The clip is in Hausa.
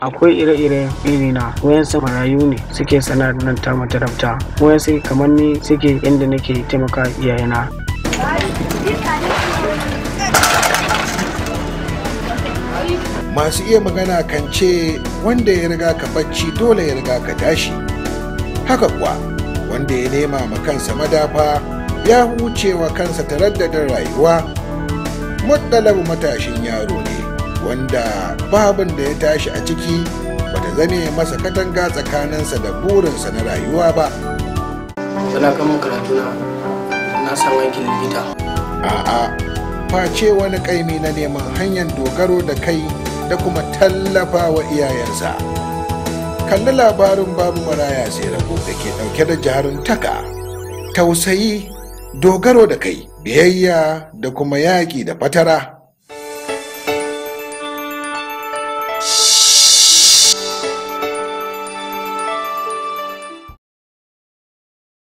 akwai ire-ire irina wayansu marayu ne suke sana'ar nan ta matarabta wayansu kamar ni suke inda nake taimaka iyayena masu iya magana kan ce wanda ya riga ka bacci dole ya riga ka tashi haka kuwa wanda ya nema ma kansa madafa ya huce wa kansa taraddadin rayuwa muddalabu matashin yaro ne wanda babin da ya tashi a ciki bata zame masa katanga tsakaninsa da burinsa na rayuwa ba sana kamun karatu na na samu aikin likita a'a face wani kaimi na neman hanyar dogaro da kai da kuma tallafa wa iyayensa kalli labarin babu maraya sai rago da ke dauke da jaruntaka tausayi dogaro da kai biyayya da kuma yaƙi da fatara